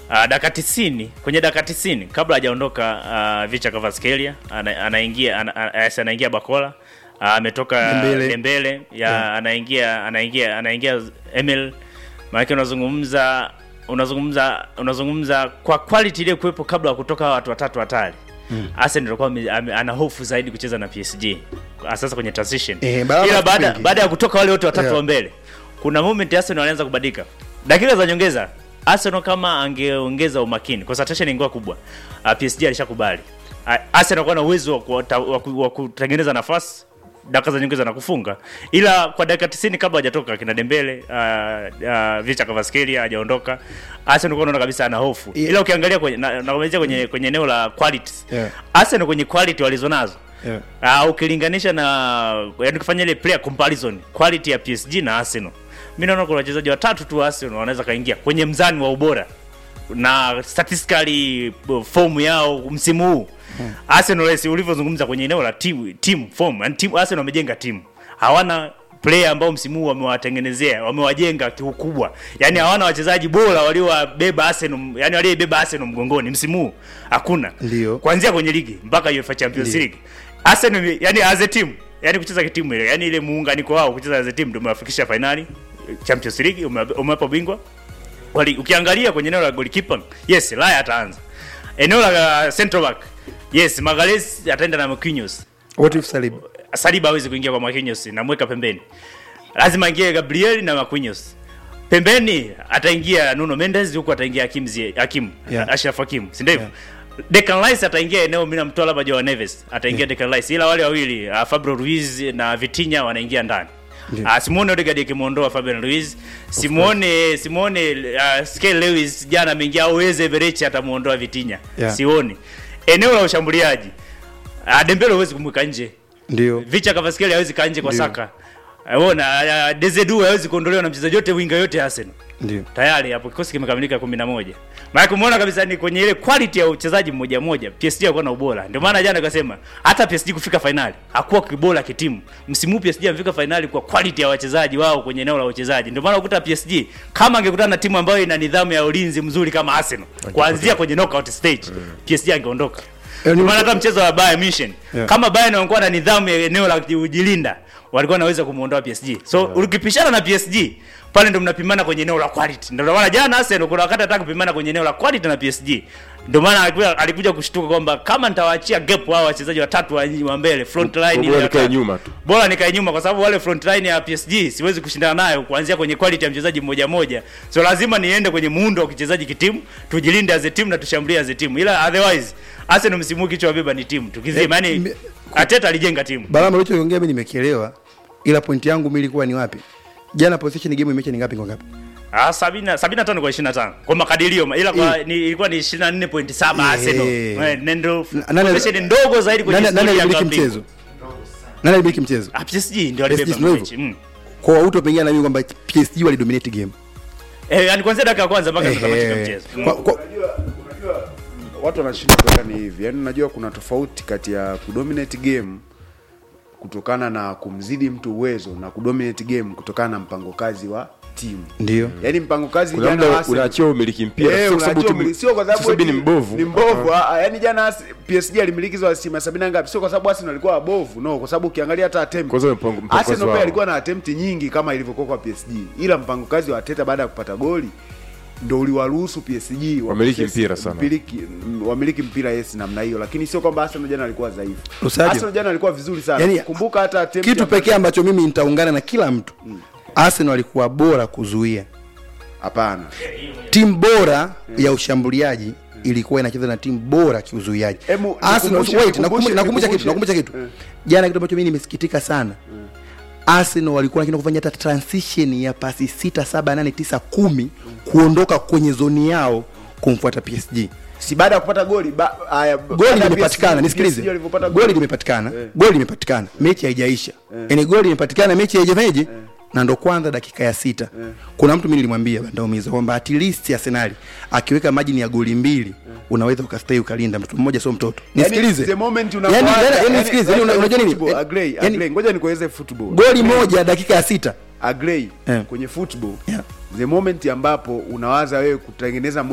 Uh, dakika 90 kwenye dakika 90 kabla hajaondoka uh, Vicha Kvaratskhelia ana, anaingia ana, ana, anaingia Bakola uh, ametoka Dembele. Dembele ya Yeah. anaingia anaingia anaingia Emil maana unazungumza unazungumza unazungumza kwa quality ile kuwepo kabla ya kutoka hawa watu watatu hatari mm. Arsenal alikuwa ame- ame- ana hofu zaidi kucheza na PSG sasa kwenye transition Eh, baada- ila baada mengi. baada ya kutoka wale wote watatu Yeah. wa mbele kuna moment Arsenal walianza kubadilika dakika za nyongeza Arsenal kama angeongeza umakini concentration ingekuwa kubwa uh, PSG alishakubali uh, Arsenal alikuwa na uwezo wa kuwata- wa ku- wa kutengeneza nafasi dakika za nyongeza na kufunga ila kwa dakika 90 kabla hajatoka kina Dembele uh, uh, Vicha Kvaratskhelia hajaondoka Arsenal ulikuwa unaona kabisa ana hofu Yeah. ila ukiangalia kwenye na, na kwenye kwenye eneo la quality Yeah. Arsenal kwenye quality walizonazo Yeah. Uh, ukilinganisha na yani kufanya ile player comparison quality ya PSG na Arsenal. Mimi naona kuna wachezaji watatu tu wa Arsenal wanaweza kaingia kwenye mzani wa ubora na statistically uh, form yao msimu huu. Arsenal lesi ulivyozungumza kwenye eneo la team team form, yani team Arsenal wamejenga timu. Hawana player ambao msimu huu wamewatengenezea, wamewajenga kiukubwa. Yaani hawana wachezaji bora waliowabeba Arsenal, yani waliobeba Arsenal mgongoni msimu huu. Hakuna. Ndio. Kuanzia kwenye ligi mpaka UEFA Champions Ndio. League. Arsenal yani as a team, yani kucheza kitimu ile, yani ile muunganiko wao kucheza as a team ndio umewafikisha finali Champions League, ume- umewapa bingwa. Wali, ukiangalia kwenye eneo la goalkeeper, yes, Raya ataanza. Eneo la uh, central back, yes, Magalhaes ataenda na Marquinhos. What if Saliba? Saliba hawezi kuingia kwa Marquinhos, namweka pembeni. Lazima ingie Gabriel na Marquinhos. Pembeni ataingia Nuno Mendes, huku ataingia Hakim Ziyech, Hakim, Yeah. Ashraf Hakim, si ndivyo? Declan Rice ataingia eneo, mimi namtoa labda Joao Neves, ataingia Declan Rice, ila wale wawili uh, Fabio Ruiz na Vitinha wanaingia ndani. Ndio. Uh, Simone Odegaard akimwondoa Fabian Ruiz, Simone Simone uh, Sky Lewis jana ameingia au Eze Berechi atamuondoa Vitinha. Yeah. Sioni. Eneo la ushambuliaji. Uh, Dembele huwezi kumweka nje. Ndio. Vicha Kavaskeli hawezi kaa nje kwa Ndio. Saka. Unaona, uh, Dezedu hawezi kuondolewa na mchezaji yote winga yote ya Arsenal. Ndio. Tayari hapo kikosi kimekamilika 11. Maana kumuona kabisa ni kwenye ile quality ya uchezaji mmoja mmoja. PSG alikuwa na ubora. Ndio maana jana akasema hata PSG kufika finali hakuwa kibora kitimu. Msimu huu PSG amefika finali kwa quality ya wachezaji wao kwenye eneo la uchezaji. Ndio maana ukuta PSG kama angekutana na timu ambayo ina nidhamu ya ulinzi mzuri kama Arsenal kuanzia kwenye knockout stage PSG angeondoka. Eh, Ndio ni- maana hata mchezo wa Bayern Munich Yeah. kama Bayern walikuwa na nidhamu ya eneo la kujilinda walikuwa wanaweza kumuondoa PSG. So ukipishana na PSG pale ndo mnapimana kwenye eneo la quality. Ndio maana jana Arsenal kuna wakati hataka kupimana kwenye eneo la quality na PSG. Ndio maana alikuja, alikuja kushtuka kwamba kama nitawaachia gap hao wachezaji watatu wa, wa mbele front line Bora ile nikae watatu. nyuma tu. Bora nikae nyuma kwa sababu wale front line ya PSG siwezi kushindana nayo kuanzia kwenye quality ya mchezaji mmoja mmoja. So lazima niende kwenye muundo wa kichezaji kitimu, tujilinde as a team na tushambulie as a team. Ila otherwise Arsenal msimu huu kichwa beba ni timu. Tukizima Eh, yani me- Ateta alijenga timu. Balama ulichoongea mimi nimekielewa, ila pointi yangu mimi ilikuwa ni wapi? Jana possession game imeisha ni ngapi kwa ngapi? Ah, sabina, sabina tano kwa 25 kwa makadirio ila kwa ni, ilikuwa ni 24.7 Eh. Arsenal. Eh, nendo Na- nani- possession ndogo zaidi kwenye Nani nani historia ya alimiliki klabu mchezo? Nani alimiliki mchezo? Ah, PSG ndio PSG alibeba ndio hivyo. mechi. Mm. Kwa auto pengine na mimi kwamba PSG walidominate game. Eh, yani kuanzia dakika ya kwanza mpaka tutamatika Eh, mchezo. Mm. kwa- kwa- unajua unajua watu wanashinda kuweka ni hivi yaani unajua kuna tofauti kati ya kudominate game kutokana na kumzidi mtu uwezo na kudominate game kutokana na mpango kazi wa timu Ndio. yaani mpango kazi Kuna jana muda Arsenal- unaachia umiliki mpira Eh, sio kwa sababu unaachia timu- umiliki- sio kwa sababu sio sababu eti ni mbovu. ni mbovu ah, ah, yaani jana Ars- PSG alimiliki asilimia sabini na ngapi sio kwa sababu Arsenal alikuwa wabovu no kwa sababu ukiangalia hata attempt Kwa sababu mpango- mpango Arsenal wao. pia alikuwa na attempt nyingi kama ilivyokuwa kwa PSG ila mpango kazi wa Arteta baada ya kupata goli ndo uliwaruhusu PSG wa Wamiliki possess- mpira sana. mpiliki- m- wamiliki mpira yes namna hiyo lakini sio kwamba Arsenal jana alikuwa dhaifu Lusajo. Arsenal jana alikuwa vizuri sana Yaani, kumbuka hata attempt Kitu ambazo- pekee ambacho mimi nitaungana na kila mtu. Arsenal walikuwa bora kuzuia. hapana Timu bora ya ushambuliaji ilikuwa inacheza na timu bora kiuzuiaji. Emu, Arsenal nikumbushe- wait, nikumbushe- nakumbusha nakumbusha kitu, nikumbushe. nakumbusha kitu. Eh. Jana kitu ambacho mimi nimesikitika sana. Arsenal walikuwa wanakwenda kufanya hata transition ya pasi sita, saba, nane, tisa, kumi kuondoka kwenye zoni yao kumfuata PSG. si baada ya kupata goli ba, aya, baada Goli ya limepatikana, PSG nisikilize. walivyopata Goli limepatikana, Eh. goli limepatikana, mechi haijaisha. Yaani goli limepatikana, mechi haijafanyaje? Na ndo kwanza dakika ya sita. Kuna mtu mimi nilimwambia bandaumiza kwamba at least Arsenal akiweka margin ya goli mbili unaweza ukastay ukalinda mtu mmoja sio mtoto. Nisikilize. the moment Yaani, unapoanza- yaani, yaani yaani, nisikilize, yaani, yaani, unajua nini? football, agree, Yaani, agree. ngoja nikueleze football Goli moja dakika ya sita. agree Eh. kwenye football Yeah. the moment ambapo unawaza wewe kutengeneza